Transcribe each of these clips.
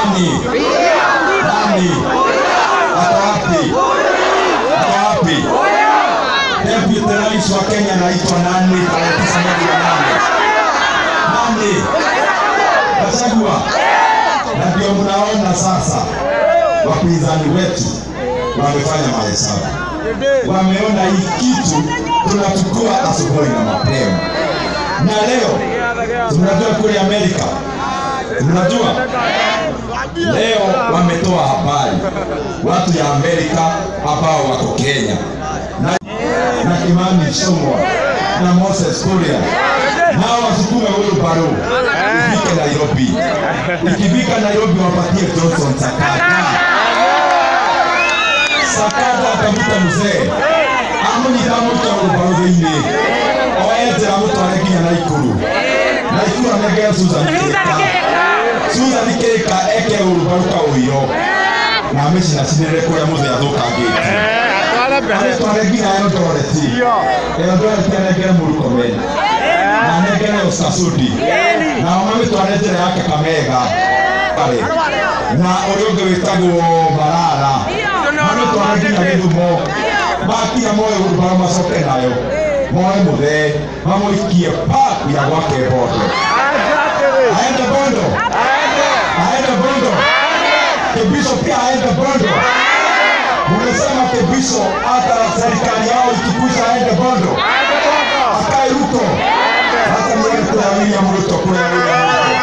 Nani? Nani? Ako wapi? Ako wapi? Deputy Rais wa Kenya anaitwa nani? Tarehe tisa mwezi wa nane. Nani? Gachagua. Na ndio mnaona sasa wapinzani wetu wamefanya mahesabu, wameona hii kitu tunachukua asubuhi na mapema, na leo tunajua kule Amerika, tunajua leo wametoa habari watu ya Amerika ambao wako Kenya na, na Kimani Ichung'wa na Moses Kuria nao wasukume huyu baro ifike Nairobi. Ikifika Nairobi wapatie Johnson Sakata. Sakata atamuta mzee amunyita muta urubaro thĩinĩ oye njĩra mũtware nginya Naikuru Naikuru anengere Susan Kĩka Susan Kĩka eke ũrubaro kaũiro na amĩcinacinĩre kũrĩa mũthee athũkangĩte amĩtware nginya Eldoreti Eldoreti anengere Murkomen na anengere Oscar Sudi nao mamĩtware njĩra ya Kakamega na ũrĩa ũngĩ wĩtagwo Marara mamĩtware nginya Gĩthumo makinya moe ũrubaro macoke nayo moe mũthee mamũikie park ya gwake Bondo aende Bondo aende Bondo Kibiso pia aende Bondo Mumesema Kibiso hata serikali yao ikikwisha aende Bondo akae huko hata niende kule William Ruto kule William Ruto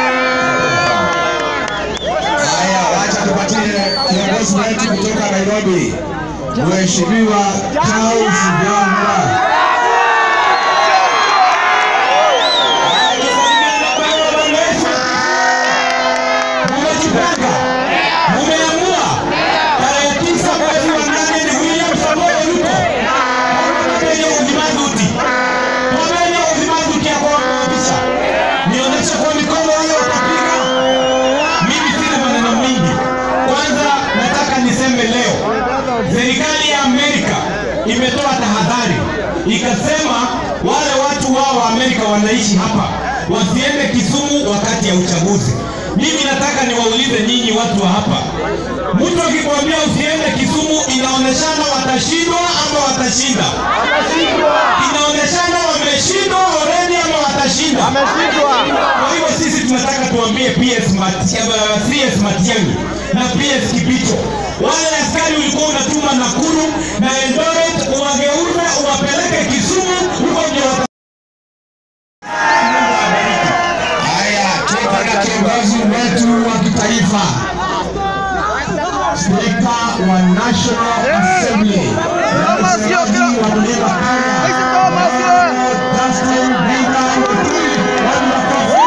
Haya, wacha tupatie kiongozi wetu kutoka Nairobi, Mheshimiwa Charles Gamba. Mmejipanga, mmeamua tarehe tisa mwezi wa nane ni William Samoei Ruto. Mwamenye uzimazuti, mwamenye uzimazuti ya kuwapisha. Nionyeshe kwa mikono hiyo utapiga. Mimi sina maneno mingi. Kwanza nataka niseme leo, serikali ya Amerika imetoa tahadhari ikasema wale watu wao wa Amerika wanaishi hapa wasiende Kisumu wakati ya uchaguzi. Mimi nataka niwaulize nyinyi watu wa hapa, mtu akikwambia usiende Kisumu, inaoneshana watashindwa ama watashinda? Inaoneshana wameshindwa already ama watashinda? Kwa hivyo sisi tunataka tuambie PS Mati- eh, CS Matiang'i na PS Kibicho, wale askari ulikuwa unatuma Nakuru na Eldoret, uwageuze uwapeleke Kisumu, huko ndio wata Haya, tuko na kiongozi wetu wa kitaifa, spika wa National Assembly, msemaji wa Mlima Kenya, Justin Bieber Muturi. Watu makofi.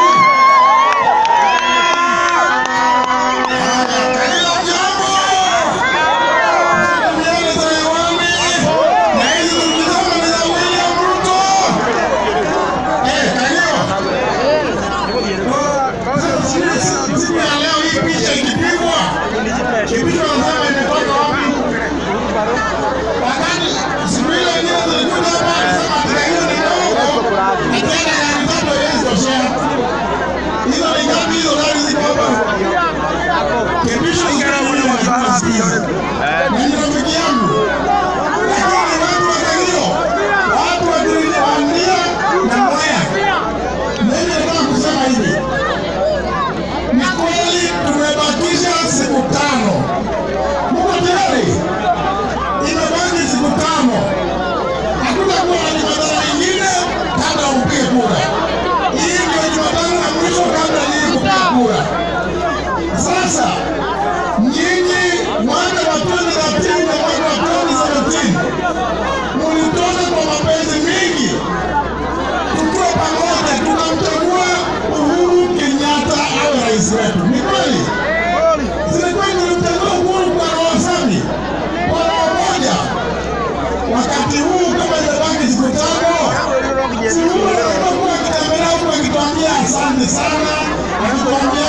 Siku ya leo hii picha ikipigwa, kipichwa nasema imetoka wapi? Wakati siku ile ingine tulikuja hapa alisema ati hiyo ni ndogo, na tena gari tatu haiwezi toshea. Hizo ni ngapi hizo gari ziko hapa? Kipichwa ingine huyo alikuwa sikizi. Na ni rafiki yangu. Lakini watu wa Kagio, watu wa Kirinyamandia na Mwea. Mimi nataka kusema hivi. Ni kweli tumebakisha siku tano. Muko tayari? Imebaki siku tano. Hakutakuwa na Jumatano ingine kabla upige kura. Hii ndio Jumatano ya mwisho kabla nyinyi kupiga kura. Sasa nyinyi mwaka wa 2013 na mwaka wa 2017 mulitoka kwa mapenzi mingi tukiwa pamoja tunamchagua Uhuru Kenyatta awe rais wetu. Ni kweli? Zilikuwa tulimchagua Uhuru kwa roho safi, kwa roho moja. Wakati huu kama imebaki siku tano, si Uhuru atakuwa akitembelea huku akituambia asante sana, akituambia